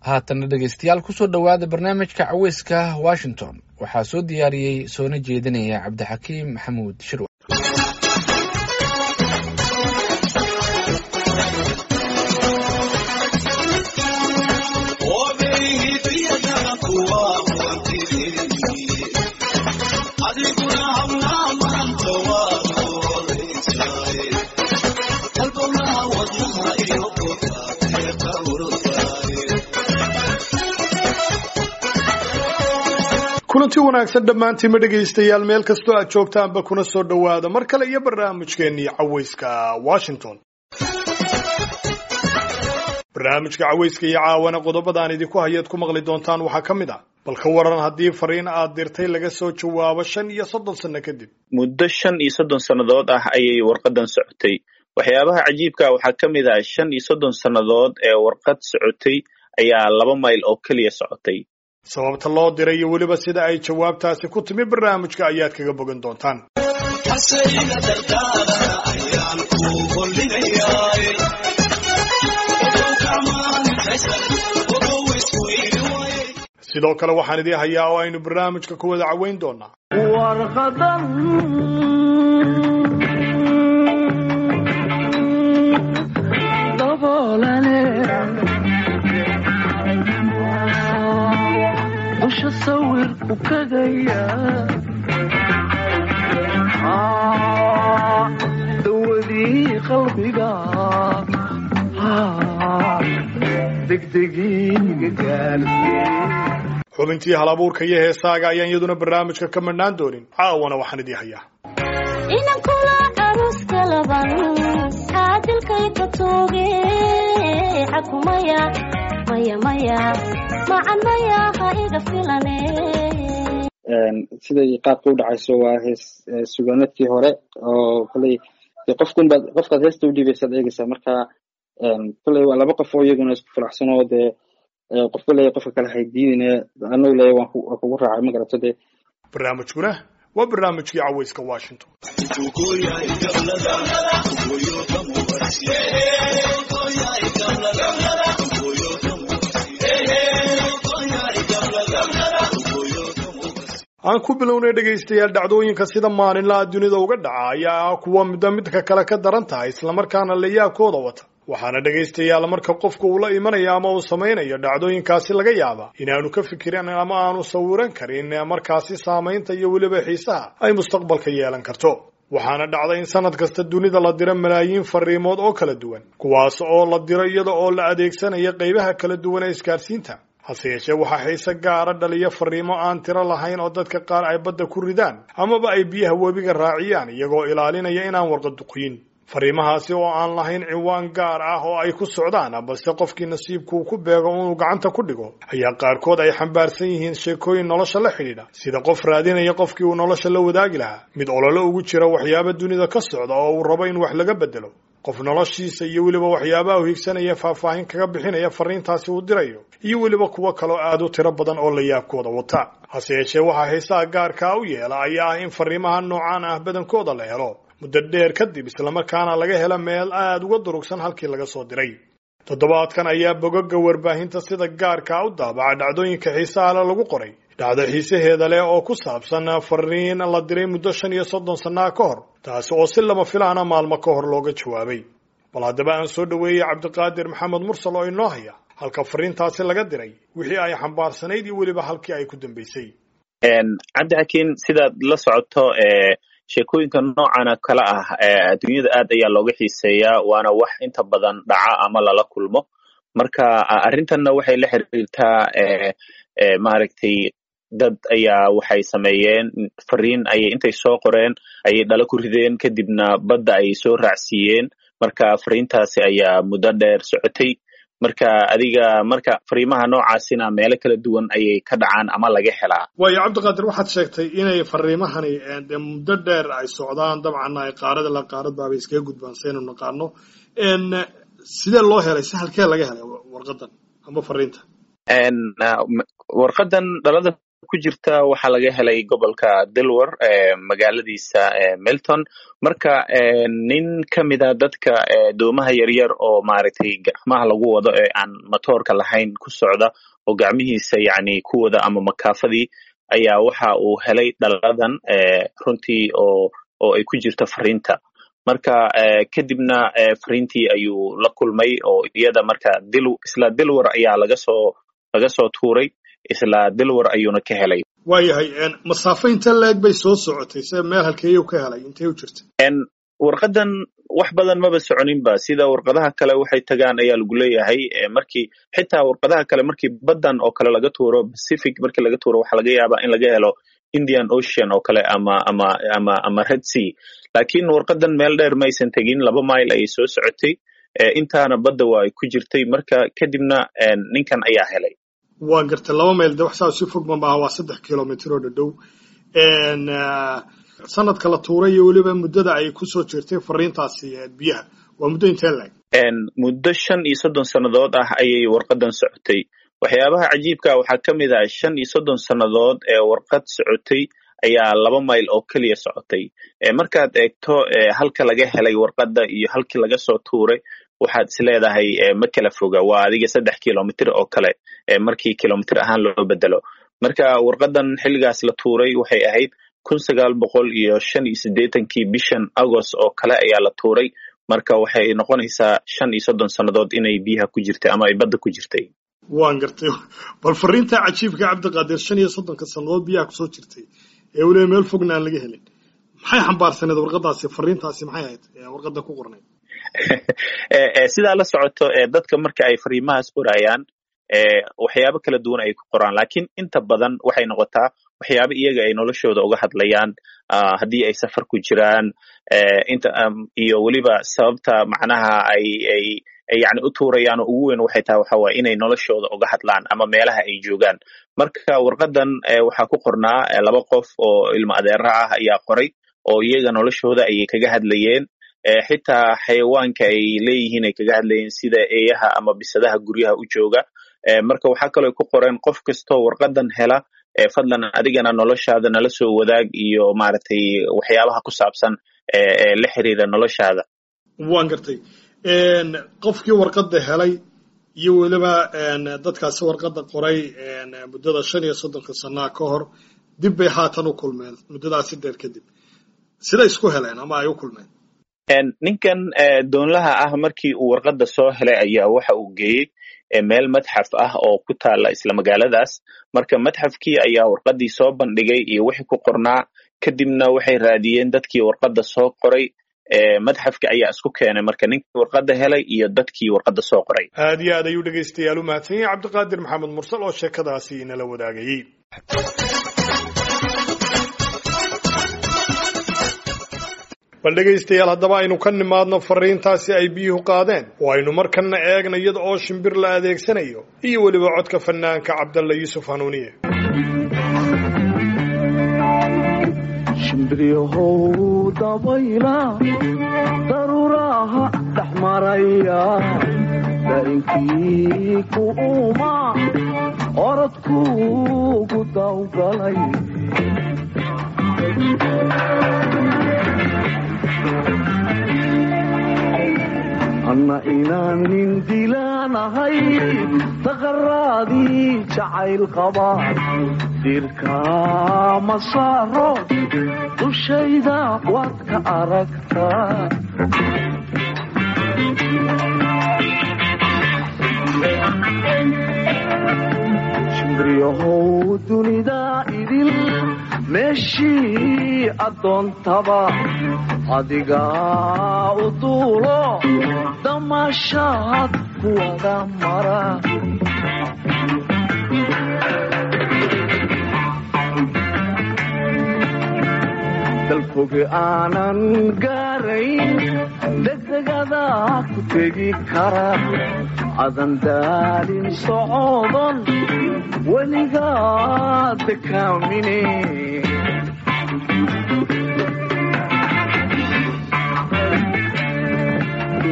haatana dhegeystayaal kusoo dhowaada barnaamijka caweyska washington waxaa soo diyaariyey soona jeedinaya cabdixakiim maxamuud shirwa kulanti wanaagsan dhammaantiinma dhegaystayaal meel kastoo aad joogtaanba kuna soo dhowaada mar kale iyo barnaamijkeennii caweyska washington barnaamijka caweyska iyo caawana qodobadaan idinku hayaad ku maqli doontaan waxaa ka mid ah bal ka waran haddii fariin aad dirtay laga soo jawaabo shan iyo soddon sanno kadib muddo shan iyo soddon sannadood ah ayay warqadan socotay waxyaabaha cajiibka waxaa ka mid ah shan iyo soddon sannadood ee warqad socotay ayaa laba mayl oo keliya socotay sababta loo diray iyo weliba sida ay jawaabtaasi ku timi barnaamijka ayaad kaga bogan doontaan sidoo kale waxaan idii hayaa oo aynu barnaamijka ku wada caweyn doonaa dusha sawirku kagaya dawadii qalbiga degdegiiga gaarsiye xubintii hal abuurka iyo heesaaga ayaan iyaduna barnaamijka ka madhnaan doonin caawana waxaan idii hayaa inankula aruska laban caadilkay ka tooge xakumaya maya maya macan maya ha iga filane siday qaabka u dhacayso waa hees sugaanadkii hore oo koley de qofkun baad qofkaad heesta u dhiibaysaad eegaysaa marka koley waa laba qof oo iyaguna isku faraxsan oo dee qofka leeya qofka kale haydiidine anagu leeya waan kugu raacay ma garato dee barnaamijkuna waa barnaamijkii caweyska washington aan ku bilownay dhegaystayaal dhacdooyinka sida maalinlaha dunida uga dhaca ayaa ah kuwa midba midka kale ka daran tahay islamarkaana layaabkooda wata waxaana dhegaystayaal marka qofku uu la imanayo ama uu samaynayo dhacdooyinkaasi laga yaaba inaanu ka fikirin ama aanu sawiran karin markaasi saamaynta iyo weliba xiisaha ay mustaqbalka yeelan karto waxaana dhacda in sanad kasta dunida la diro malaayiin fariimood oo kala duwan kuwaas oo la diro iyada oo la adeegsanaya qaybaha kala duwan ee isgaarsiinta hase yeeshee waxaa xiise gaara dhaliya fariimo aan tiro lahayn oo dadka qaar ay badda ku ridaan amaba ay biyaha webiga raaciyaan iyagoo ilaalinaya inaan warqad duqyin fariimahaasi oo aan lahayn ciwaan gaar ah oo ay ku socdaan balse qofkii nasiibku uu ku beego inuu gacanta ku dhigo ayaa qaarkood ay xambaarsan yihiin sheekooyin nolosha la xidhiidha sida qof raadinaya qofkii uu nolosha la wadaagi lahaa mid ololo ugu jira waxyaaba dunida ka socda oo uu rabo in wax laga bedelo qof noloshiisa iyo weliba waxyaabaha u higsanaya faahfaahin kaga bixinaya fariintaasi uu dirayo iyo weliba kuwo kaloo aad u tiro badan oo la yaabkooda wata hase yeeshee waxaa xiisaha gaarkaa u yeela ayaa ah in fariimaha noocaan ah badankooda la helo muddo dheer kadib islamarkaana laga helo meel aada uga durugsan halkii laga soo diray toddobaadkan ayaa bogoga warbaahinta sida gaarkaa u daabaca dhacdooyinka xiisaha le lagu qoray dhacdo xiisaheeda leh oo ku saabsan fariin la diray muddo shan iyo soddon sannaa ka hor taasi oo si lama filaana maalmo ka hor looga jawaabay bal haddaba aan soo dhoweeyey cabdiqaadir maxamed mursal oo inoo haya halka fariintaasi laga diray wixii ay xambaarsanayd iyo weliba halkii ay ku dambaysay cabdixakiin sidaad la socoto sheekooyinka noocana kale ah adduunyada aad ayaa looga xiiseeyaa waana wax inta badan dhaca ama lala kulmo marka arrintanna waxay la xiriirtaa maaragtay dad ayaa waxay sameeyeen fariin ayay intay soo qoreen ayay dhala ku rideen kadibna badda ayay soo raacsiiyeen marka fariintaasi ayaa muddo dheer socotay marka adiga marka fariimaha noocaasina meelo kala duwan ayay ka dhacaan ama laga helaa waayo cabdiqaadir waxaad sheegtay inay fariimahani de muddo dheer ay socdaan dabcan ay qaarada la qaaradaabay iskaga gudbaan saynu naqaano sidee loo helay si halkee laga helay warqadan ama fariinta warqadan dhalada ku jirta waxaa laga helay gobolka delawar magaaladiisa melton marka nin ka mida dadka doomaha yaryar oo maaragtay gacmaha lagu wado ee aan matoorka lahayn ku socda oo gacmihiisa yacni ku wada ama makaafadii ayaa waxa uu helay dhaladan runtii oo oo ay ku jirto fariinta marka kadibna fariintii ayuu la kulmay oo iyada marka dil isla dilwar ayaa laga soo laga soo tuuray isla dilwar ayuuna ka helay waayahay masaafo inta la-eg bay soo socotay se meel halkeeyuu ka helay intay u jirta warqadan wax badan maba soconinba sida warqadaha kale waxay tagaan ayaa lagu leeyahay markii xitaa warqadaha kale markii baddan oo kale laga tuuro pacific markii laga tuuro waxaa laga yaabaa in laga helo indian ocean oo kale ama ama ama ama red sea lakin warqadan meel dheer maysan tegin laba mile ayay soo socotay intaana badda waa ay ku jirtay marka kadibna ninkan ayaa helay waa gartay laba mayl de wax saa si fog ma maaha waa saddex kilomitr oo dhadhow sanadka la tuuray iyo weliba muddada ay kusoo jirtay fariintaasi biyaha waa muddo intee laeg muddo shan iyo soddon sannadood ah ayay warqadan socotay waxyaabaha cajiibka waxaa ka mid ah shan iyo soddon sannadood ee warqad socotay ayaa laba mayl oo keliya socotay markaad eegto halka laga helay warqadda iyo halkii laga soo tuuray waxaad is leedahay ma kala foga waa adiga saddex kilomitr oo kale markii kilomitr ahaan loo bedelo marka warqadan xilligaas la tuuray waxay ahayd kun sagaal boqol iyo shan iyo siddeetankii bishan agost oo kale ayaa la tuuray marka waxay noqonaysaa shan iyo soddon sannadood inay biyaha ku jirtay ama ay badda ku jirtay waan gartay bal fariinta cajiibka cabdiqaadir shan iyo soddonka sannadood biyaha kusoo jirtay ee weliba meel fogna aan laga helin maxay xambaarsaneed warqadaasi fariintaasi maxay ahayd warqadda ku qornayd sidaa la socoto dadka marka ay fariimahaas qorayaan waxyaabo kala duwan ay ku qoraan lakin inta badan waxay noqotaa waxyaabo iyaga ay noloshooda uga hadlayaan haddii ay safar ku jiraan inta iyo weliba sababta macnaha ay ay yani u tuurayaan oo ugu weyn waxay tahay waxa waye inay noloshooda uga hadlaan ama meelaha ay joogaan marka warqadan waxaa ku qornaa laba qof oo ilmo adeera ah ayaa qoray oo iyaga noloshooda ayay kaga hadlayeen xitaa xayawaanka ay leeyihiin ay kaga hadlayeen sida eeyaha ama bisadaha guryaha u jooga marka waxaa kaloo ku qoreen qof kastoo warqadan hela fadlan adigana noloshaada nala soo wadaag iyo maaragtay waxyaabaha ku saabsan ee la xiriira noloshaada waan gartay qofkii warqadda helay iyo weliba dadkaasi warqadda qoray muddada shan iyo soddonka sanaa ka hor dib bay haatan u kulmeen muddadaasi dheer kadib sida isku heleen ama ay u kulmeen ninkan doonlaha ah markii uu warqadda soo helay ayaa waxa uu geeyey meel madxaf ah oo ku taala isla magaaladaas marka madxafkii ayaa warqaddii soo bandhigay iyo wixii ku qornaa kadibna waxay raadiyeen dadkii warqadda soo qoray madxafka ayaa isku keenay marka ninkii warqadda helay iyo dadkii warqadda soo qoray aad iyo aad ayuu dhegaystayaal u mahadsan yahay cabdiqaadir maxamed mursal oo sheekadaasi inala wadaagayey bal dhegaystayaal haddaba aynu ka nimaadno fariintaasi ay biyuhu qaadeen oo aynu markanna eegna iyada oo shimbir la adeegsanayo iyo weliba codka fanaanka cabdalla yuusuf hanuuniye shimbiryahow dabayla daruuraha dhex maraya dainkii ku uma orodkuugu dawgalay anna inaanin dilaanahay taqaraadii jacayl qaba dirka ma saaro dushayda waad ka aragtaa shimbriyahow dunida idil meeshii addoontaba adigaa u duulo damaashaad kuwada mara dalfoge aanan gaarayn degdegada ku tegi kara adan daalin socodon weligaa dekaamine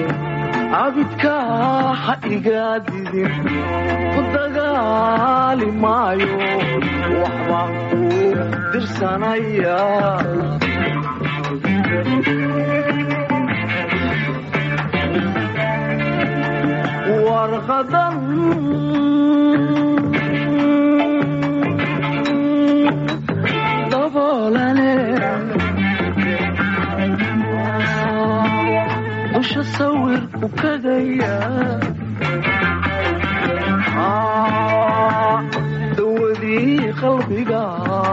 abidka ha igaa didin ku dagaali maayo waxbaan ku dirsanaya warqadan daboolane dusha sawirku kagaya dawadii qalbiga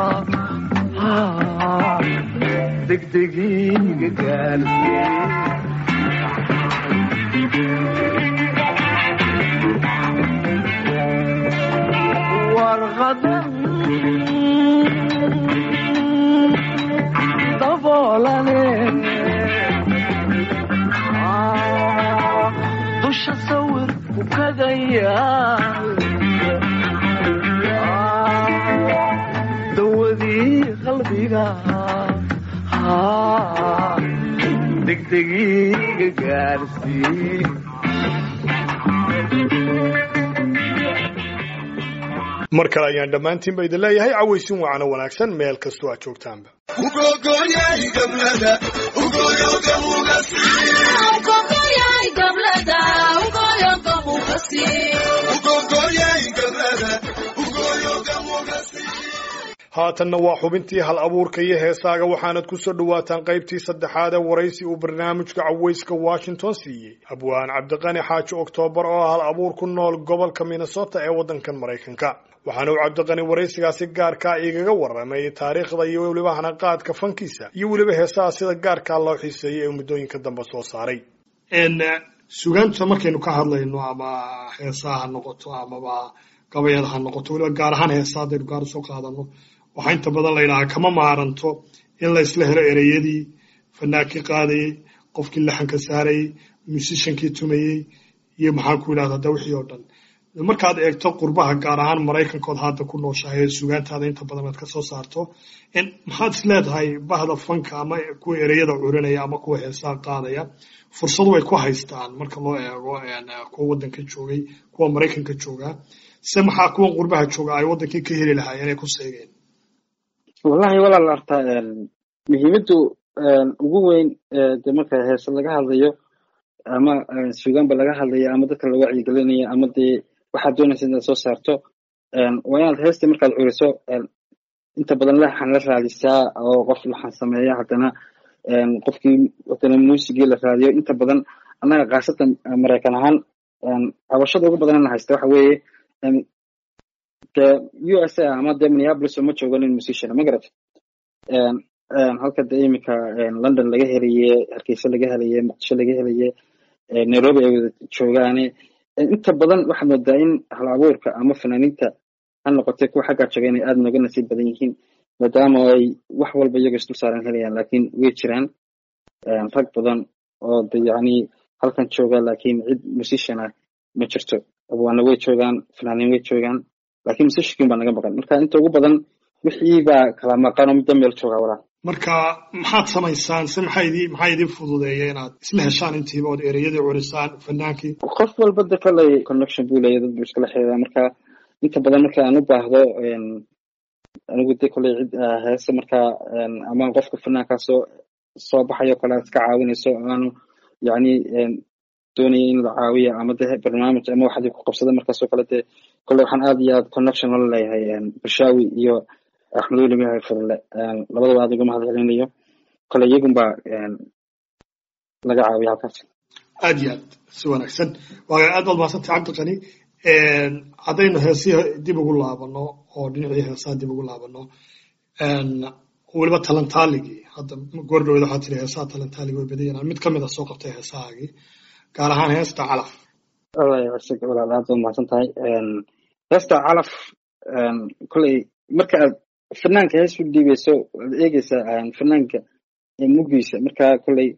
degdegiiga gaarsiye warqadan daboolane dusha sawirku kagaya dawadii qalbiga degdegiiga gaarsiye mar kale ayaan dhammaantiinba idin leeyahay cawaysin wacano wanaagsan meel kastoo aad joogtaanba haatanna waa xubintii hal abuurka iyo heesaaga waxaanad ku soo dhowaataan qaybtii saddexaad ee waraysi uu barnaamijka cawayska washington siiyey abwaan cabdiqani xaaji oktoobar oo ah hal abuur ku nool gobolka minnesota ee waddankan maraykanka waxaana uu cabdiqani waraysigaasi gaarkaa igaga warramay taariikhda iyo weliba hanaqaadka fankiisa iyo weliba heesaha sida gaarkaa loo xiiseeyay ee muddooyinka dambe soo saaray sugaanta markaynu ka hadlayno ama heesaha ha noqoto amaba gabayada ha noqoto weliba gaar ahaan heesa haddaynu gaar usoo qaadano waxaa inta badan la yidhahaa kama maaranto in la isla helo ereyadii fanaankii qaadayey qofkii laxanka saarayey musishankii tumayey iyo maxaan ku yidhahda da wixii oo dhan markaad eegto qurbaha gaar ahaan maraykankood hadda ku nooshahay ee sugaantaada inta badan aad ka soo saarto maxaad is leedahay bahda fanka ama kuwa ereyada curinaya ama kuwa heesaha qaadaya fursadu way ku haystaan marka loo eego kuwa waddanka joogay kuwa maraykanka joogaa se maxaa kuwan qurbaha jooga ay waddankii ka heli lahaayeen inay ku seegeen wallahi walaal artaa muhiimaddu ugu weyn de marka heese laga hadlayo ama sugaanba laga hadlayo ama dadka la wacyigelinayo ama dee waxaad doonaysa inaad soo saarto waa inaad heestii markaad curiso inta badan laxan la raadisaa oo qof laxan sameeya haddana qofkii haddana muusigii la raadiyo inta badan annaga khaasatan maraykan ahaan cabashada ugu badanana haysta waxa weeye de u s a ama de minneapolis uma joogo nin musician ma garat halka de iminka london laga helaye hargeysa laga helaye muqdisho laga helaye nairobi ay wada joogaane inta badan waxaad moodaa in hal abuurka ama fanaaniinta ha noqotay kuwa xaggaa jooga inay aada nooga nasiib badan yihiin maadaama ay wax walba iyago isdul saaran helayaan lakin way jiraan rag badan oo de yacni halkan jooga lakin cid musician ah ma jirto abwaana way joogaan fanaaniin way joogaan lakin musiciankin baa naga maqan marka inta ugu badan wixii baa kala maqan oo muddo meel joogaa walaa marka maxaad samaysaan se maxaa idin maxaa idin fududeeya inaad isla heshaan intiiba ood ereyadii curisaan fanaankii qof walba de koley connection buu leeya dad buu iskala xiriiraa marka inta badan marka aan u baahdo anigu de koley cid heese marka ama qofka fanaankaa soo soo baxayo kale aad iska caawinayso aanu yacni doonaya in la caawiyo ama de barnaamij ama waxaad ku qabsada markaasoo kale de koley waxaan aad iyo aad connection ola leeyahay bushaawi iyo axmed weli miyahay furle labadaba aad uga mahad celinayo kole iyagun baa laga caawiya halkaas aad iyo aad si wanaagsan waa aad baad mahadsantay cabdiqani haddaynu heesihii dib ugu laabano oo dhinacii heesaha dib ugu laabano weliba talantaaligii hadda goordhoweda waxaa tiri heesaha talantaalig way badan yanaan mid kamid a soo qabtay heesahaagii gaar ahaan heesta calaf walaal aad baad mahadsan tahay heesta calaf koley marka aad fanaanka hees u dhiibeyso waad eegeysaa fanaanka mugiisa marka koley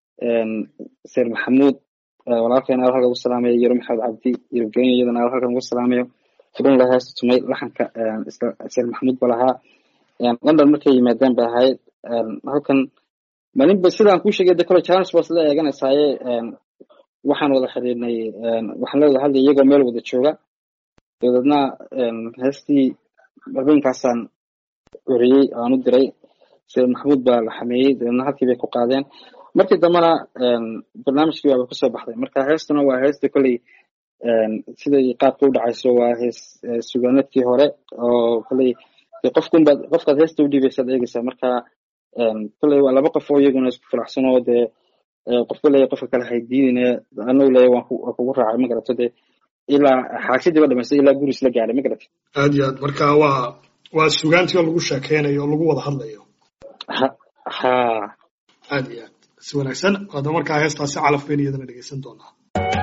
seer maxamuud walaalkeen aal halkan ugu salaamayo yaro maxamed cabdi yurubgeenya iyadana aal halkan ugu salaamayo furunla heesta tumay laxanka seer maxamuud ba lahaa london markay yimaadeen bay ahayd halkan malinba sidaan kuu sheegay de kole challenge baas la eeganaysaaye waxaan wada xiriirnay waxaan la wada hadlay iyagoo meel wada jooga dabeedna heestii habeenkaasaan oriyey aan u diray sida maxamuud baa la xameeyey dabeedna halkii bay ku qaadeen markii dambena barnaamijkii waaba kusoo baxday marka heestuna waa heesta kolley siday qaabka u dhacayso waa hees sugaanadkii hore oo kolley dee qofkunbaad qofkaad heesta u dhiibaysaad eegaysaa marka kolley waa laba qof oo iyaguna isku faraxsan oo dee qofka leeya qofka kale haydiidine anagu leeya waan kugu raacay ma garato dee ilaa xaagsidiiba dhamaystay ilaa guris la gaadhay ma garatay aad iyo aad marka waa waa sugaantii oo lagu sheekeynayo oo lagu wada hadlayo ha ha aad iyo aad si wanaagsan hadda markaa heestaasi calaf bayn iyadana dhegeysan doonaa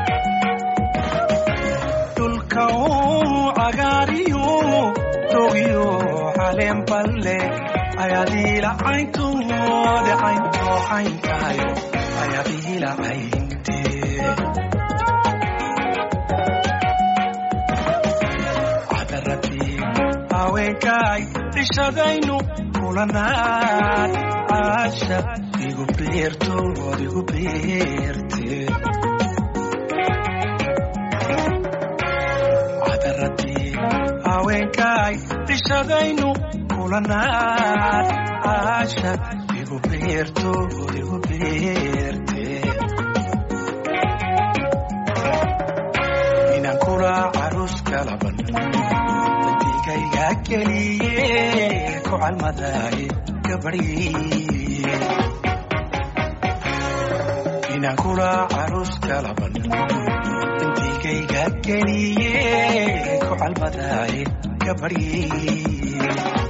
dhulka uu cagaariyo dogiyo caleen balle ayaadiila cayntoode cayntoo cayntayo ayaadiila cayntee cadaradii haweenkaay dhishadaynu kulanaad caasha igu beertood igu beerte cadaradii haweenkaay dhishadaynu kulanaad caasha igu beertood igu beerte inaan kula caruus kalaban dantigayga geliye ku calmadaay gabadhii inaan kula caruus kalaban dantigayga geliye ku calmadaay gabadhii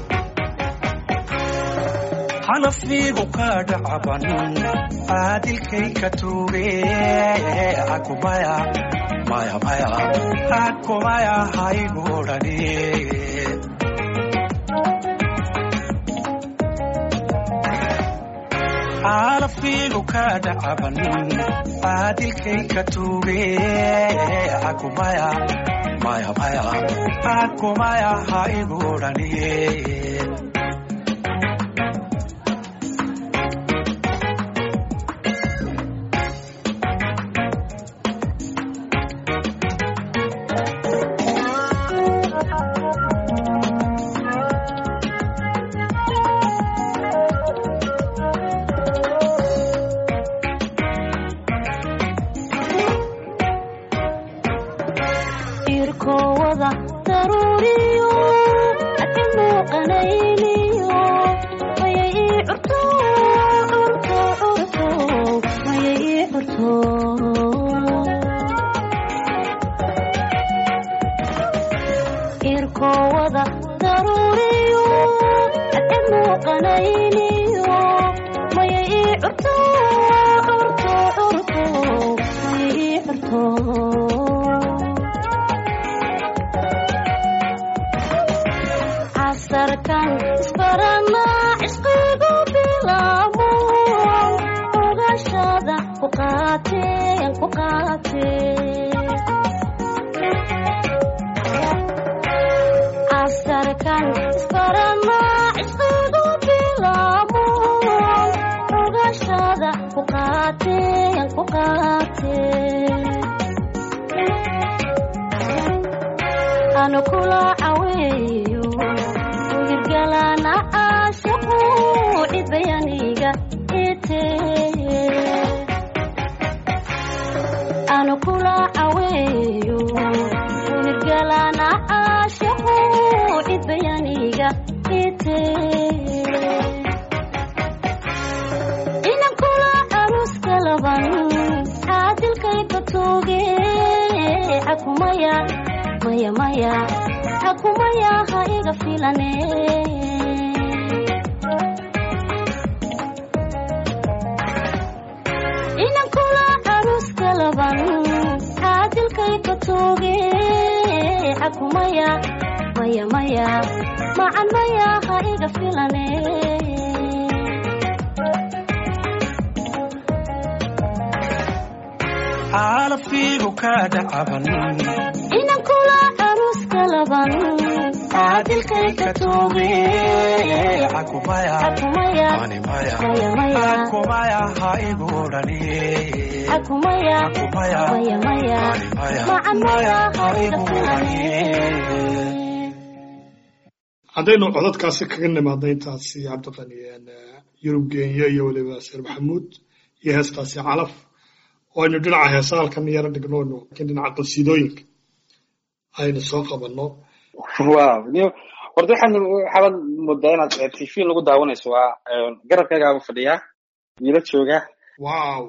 xanafiigu ka dhacaban caadilkay ka tuuge akumaya maya maya akumaya haygudhani xanafiigu ka dhacaban caadilkay ka tuuge akumaya maya maya akumaya haygudhani irkowada daruuriyo adi muuqanayniyo mayay ii curto curto curto mayay ii curto irkowada daruuriyo adi muuqanayniyo mayay ii curto curto curto mayay ii curto casarkan isbarana cisqigu bilaamo ogashada ku qaateen ku qaatee casarkan isbarana cisqigu bilaamo ogashada ku qaateen ku qaatee anu kula caweeyo wirgalana caashaqu cidbayaniga ite anu kula caweeyo wirgalana caashaqu cidbayaniga ite inan kula aruska laban caadilkay batooge akumaya maya maya hakumaya ha iga filane inan kula caruska laban caadilkay batooge akumaya maya maya macan maya ha iga filane xaalafiigu ka dhacaban inan kula caruska laban caadilkay ka tuuge cakumaya xakumaya ani maya maya maya cakumaya ha igu dhani xakumaya cakumaya maya maya ani maya macan maya ha iga igu filane dhani haddaynu codadkaasi kaga nimaadna intaasi cabdiqani yurub geenya iyo weliba seer maxamuud iyo heestaasi calaf oo aynu dhinaca heesa halkan yaro dhignoonu lakin dhinaca qasiidooyinka aynu soo qabanno wow niyo horta waxaan waxaabad moodaa inaad tv lagu daawanayso waa garabkaygaaba fadhiyaa wiila jooga wow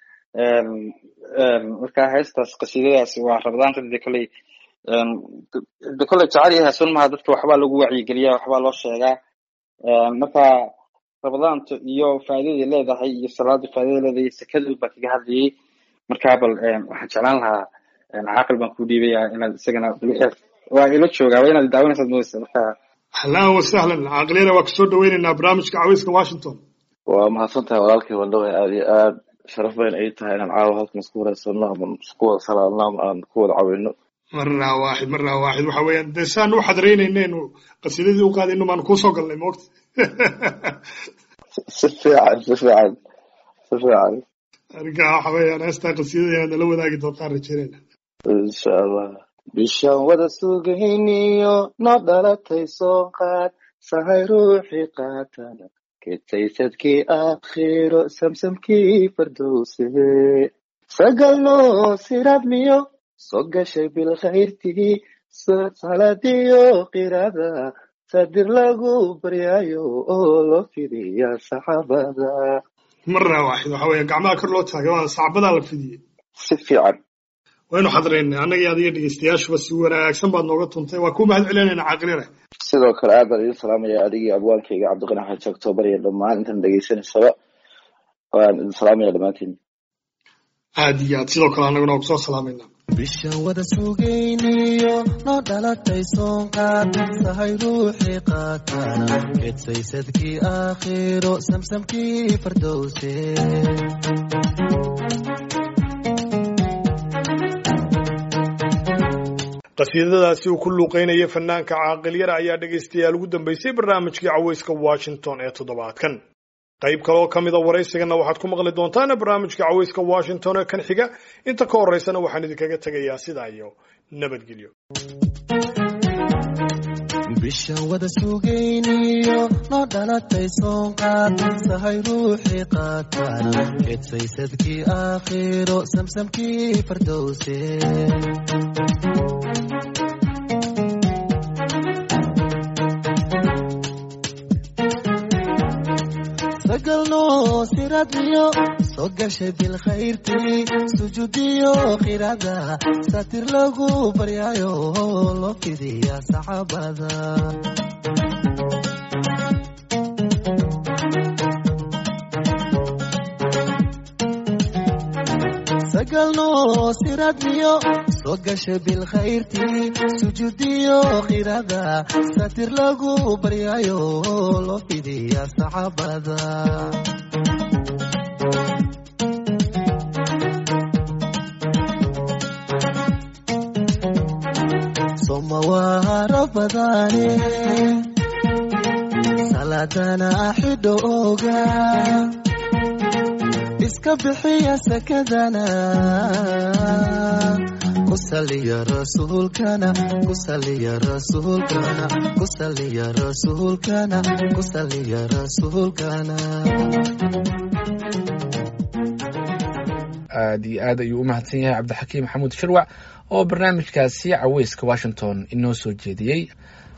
marka heestaas qasiidadaas waa rabadaanta de kolley de kolley jecel iyo heesun maha dadka waxbaa lagu wacyigeliyaa waxbaa loo sheegaa marka rabadaanta iyo faa'iidaday leedahay iyo salaada faa'iidada leedahay iyo sakadu baa kaga hadlayay marka bal waxaan jeclaan lahaa caaqil baan ku dhiibaya inaad isagana waa ila joogaa waa inaad daawanaysaad moodaysa marka ahlan wasahlan caaqiliyana waa kusoo dhaweynaynaa barnaamijka caweyska washington waa mahadsan tahay walaalkay wandhaway aad iyo aad sharaf bayn ay tahay inaan caawa halkan isku wareysano ama isku wada salaadno ama aan ku wada caweyno marraa waaxid marraa waaxid waxa weeyaan dee saan u xadreynayneenu qasiidadii u qaadayno maan kuusoo galnay moogta si fiican si fiican si fiican arrinka waxa weeyaan heestaa qasiidada inaad nala wadaagi doontaan rajeynayna insha allah bishaan wada sugayniyo noo dhalatay soo qaad sahay ruuxii qaatana ketaysadkii aakhiro samsamkii fardowse sagalno siradmiyo soo gashay bilkhayrtii saladiyo qirada sadir lagu baryaayo oo loo fidiya saxaabada marraa waaxid waxa weeyaan gacmaha kor loo taagay waa sacbadaa la fidiyey si fiican waynu xadreynay annaga iyo adiga dhegeystayaashuba si wanaagsan baad nooga tuntay waa ku mahad celinayna caaqilina sidoo kale aad baan idin salaamaya adigii abwaankayga cabdiqani xaji octoobar iyo dhammaan intan dhegeysanaysaba waan idin salaamaya dhammaantiin aad iyo aad sidoo kale annaguna waa kusoo salaamayna bishaan wada sugayniyo noo dhalatay soonqaad sahay ruuxii qaatana kedsaysadkii aakhiro samsamkii fardowse qasiidadaasi uu ku luuqeynaya fanaanka caaqilyara ayaa dhegaystayaal ugu dambeysay barnaamijkii caweyska washington ee toddobaadkan qayb kale oo ka mida waraysigana waxaad ku maqli doontaan barnaamijka caweyska washington ee kan xiga inta ka horeysana waxaan idinkaga tegayaa sidaa iyo nabadgelyo bishaan wada sugayniyo noo dhalatay soonqaad sahay ruuxii qaatana kedsaysadkii aakhiro samsamkii fardowse sagalno siradmiyo soo gashay bilkhayrtii sujuudiyo khirada satir lagu baryaayo loo fidiya saxaabada sagalno siradmiyo soo gashay bilkhayrtii sujuudiyo khirada satir lagu baryaayo loo fidiya saxaabada somawaara badane saladana xidho oga iska bixiya sakadana ku saliya rasuulkana ku saliya rasuulkana ku saliya rasuulkana ku saliya rasuulkana aad iyo aad ayuu u mahadsan yahay cabdixakiim maxamuud shirwac oo barnaamijkaasi caweyska washington inoo soo jeediyey